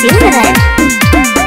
सिमरन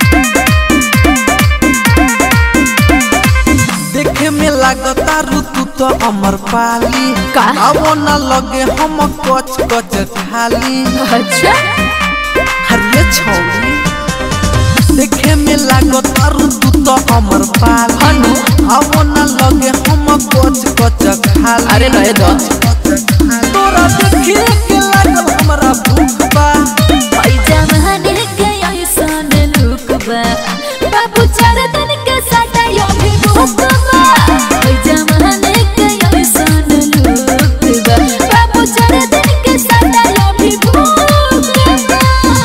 देखे में लागता ऋतु तो अमर पाली का? आवो न लगे हम कच कच खाली अच्छा हरे छौरी देखे में लागता ऋतु तो अमर पाली हनु? आवो न लगे हम कच कच खाली अरे नए दो तोरा देखिए के लागल हमरा भूख बा पैजामा के ऐसन लुक बा बाबू चार दिन के साटा यो भी भूख बा पैजामा के ऐसन लुक बा बाबू चार दिन के साटा यो भी भूख बा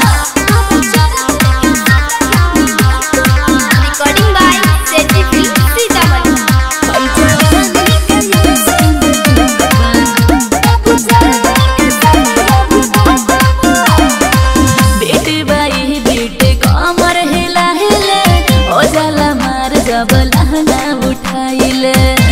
रिकॉर्डिंग बाय सेटिफी सीतामढ़ी पैजामा के ऐसन लुक बा बाबू चार दिन के साटा यो भी भूख बा बेटे बाई बेटे कमर हिला हिले ओ जाला मार जब लहंगा उठाइले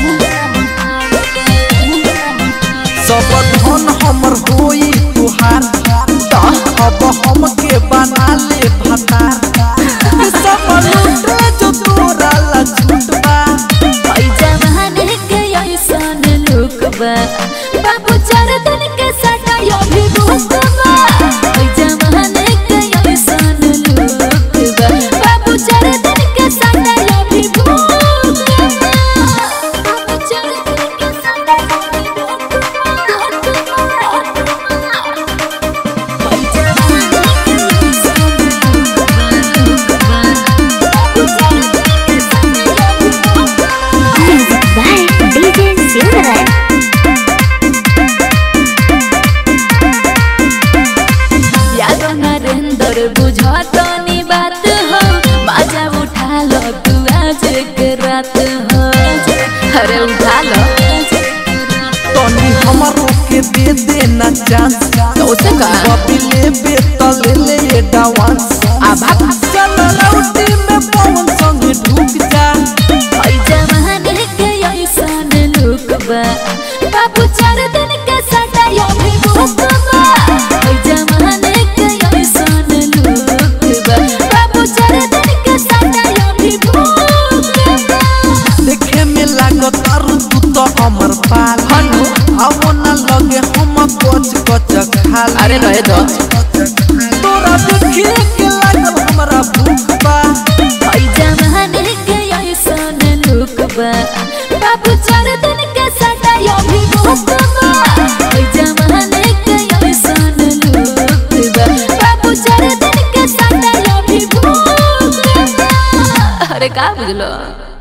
सब धन हमर होई तुहार अब हम के बना ले भतार सब लूटे जो तोरा ला छूटबा पैजामा के ऐसन लुक बा बाबू चार दिन के साटा यो भी भूख बा पैजामा के ऐसन लुक बा बाबू चार दिन के साटा यो भी भूख बा बाबू चार दिन के साटा यो भी भूख बा music by DJ Simran Yadav Narendra बुझत नी बात हो मजा उठा लो तू आज के रात हो अरे उठा लो तनी हमरो के दे दे ना चांस तो उसे का? बबी ले बे त ले ले एडवांस आ भाग। चल लौटी में पवन संग ढुक जा पैजामा के ऐसन लुक बा बाबू चार दिन के साटा यो भी भूख बा पैजामा के ऐसन लुक बा बाबू चार दिन के साटा यो भी भूख बा देखे में लागत ऋतु तो अमर पाल हनु? आवो न लगे हम कच कच खाली अरे रहे दो तोरा देखिए के लागल हमरा भूख बा पैजामा के ऐसन लुक बा बाबू चार दिन के साटा यो भी भूख बा पैजामा के ऐसन लुक बा बाबू चार दिन के साटा यो भी भूख बा अरे का बुझलो